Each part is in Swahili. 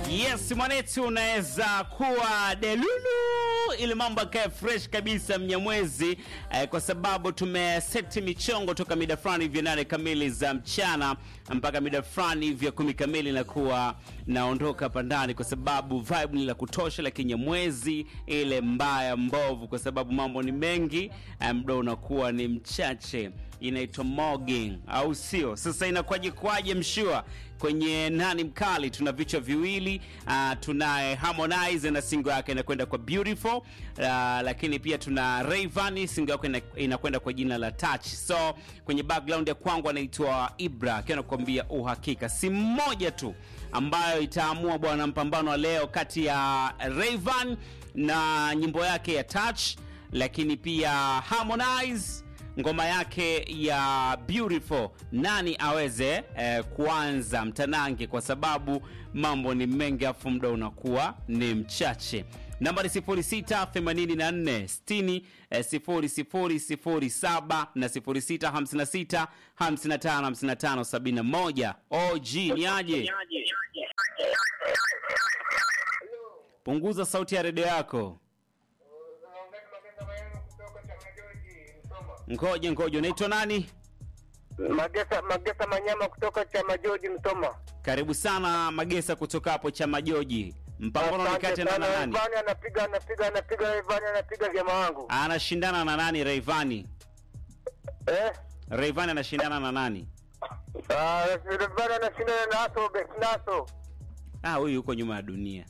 Yes, mwanetu unaweza kuwa delulu ili mambo akae fresh kabisa mnyamwezi eh, kwa sababu tumeseti michongo toka mida fulani hivyo nane kamili za mchana mpaka mida fulani hivyo kumi kamili nakuwa naondoka hapa ndani kwa sababu vibe ni la kutosha la kinyamwezi ile mbaya mbovu kwa sababu mambo ni mengi eh, muda unakuwa ni mchache inaitwa mogging au sio sasa inakwaje kwaje mshua kwenye nani mkali tuna vichwa viwili uh, tunaye harmonize na singo yake inakwenda kwa beautiful uh, lakini pia tuna Rayvanny singo yake ina- inakwenda kwa jina la touch so kwenye background ya kwangu anaitwa ibra akiwa anakuambia uhakika si mmoja tu ambayo itaamua bwana mpambano wa leo kati ya Rayvanny na nyimbo yake ya touch lakini pia harmonize ngoma yake ya beautiful nani aweze eh, kuanza mtanange kwa sababu mambo ni mengi afu muda unakuwa ni mchache nambari 0684 60 na 0656 55 55 71 og ni aje punguza sauti ya redio yako ngoje ngoje unaitwa nani Magesa Magesa Manyama kutoka chama George Msoma. karibu sana magesa kutoka hapo cha majoji mpambano ni Asante kati ya nani sana. na nani Ivani anapiga anapiga anapiga Ivani anapiga jamaa wangu. anashindana na nani Rayvanny Eh? Rayvanny anashindana na nani Ah, Ivani anashindana na Aso Besnaso. ah huyu yuko nyuma ya dunia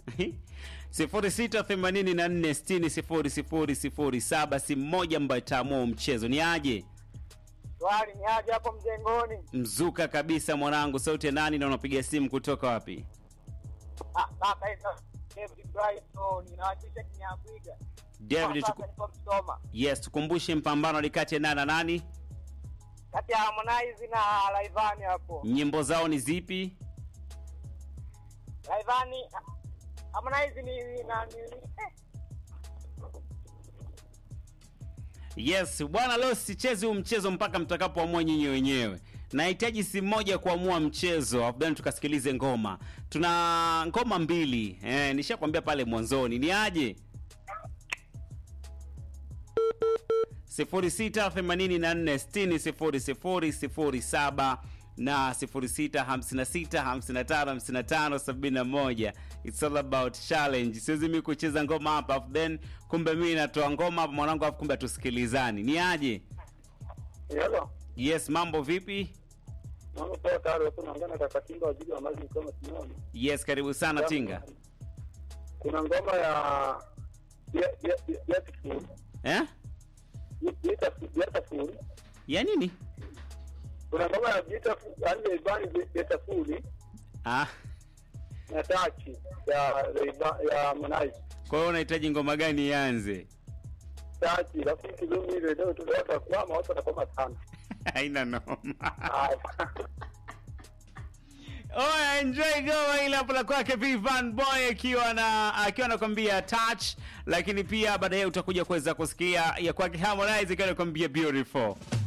0684600007 si mmoja ambaye itaamua mchezo ni aje Swali ni aje hapo mjengoni? mzuka kabisa mwanangu sauti ya nani na unapiga simu kutoka wapi Ah, kaka hizo David Brighton inawakilisha Kinyambwiga. David Sasa tuku... niko Msoma. yes tukumbushe mpambano ni kati ya nani na nani Kati ya Harmonize na Rayvanny hapo. nyimbo zao ni zipi Rayvanny Harmonize ni ni na ni eh. yes bwana leo sichezi huu mchezo mpaka mtakapoamua nyinyi wenyewe nahitaji simu moja kuamua mchezo afu then tukasikilize ngoma tuna ngoma mbili eh, nishakwambia pale mwanzoni ni aje 0684600007 na 0656555571 it's all about challenge siwezi mi kucheza ngoma hapa afu then kumbe mi natoa ngoma hapa mwanangu afu kumbe tusikilizani ni aje Hello. yes mambo vipi Mambo poa tayari hapo naongea na kaka Kinga wajili wa maji kama tunaona. yes karibu sana tinga Kuna ngoma ya ya ya ya ya eh? Beautiful. ya nini Kuna ngoma ya Beautiful, yani Rayvanny Beautiful ah. na Tachi ya Rayvanny ya Harmonize. kwa hiyo unahitaji ngoma gani ianze Tachi lakini kidogo ile leo tu watu kwa watu watakoma sana. haina noma Haya. Oya, enjoy goma ile hapo la kwake Vivan Boy akiwa na akiwa anakwambia touch, lakini pia baadaye utakuja kuweza kusikia ya kwake Harmonize akiwa anakwambia beautiful.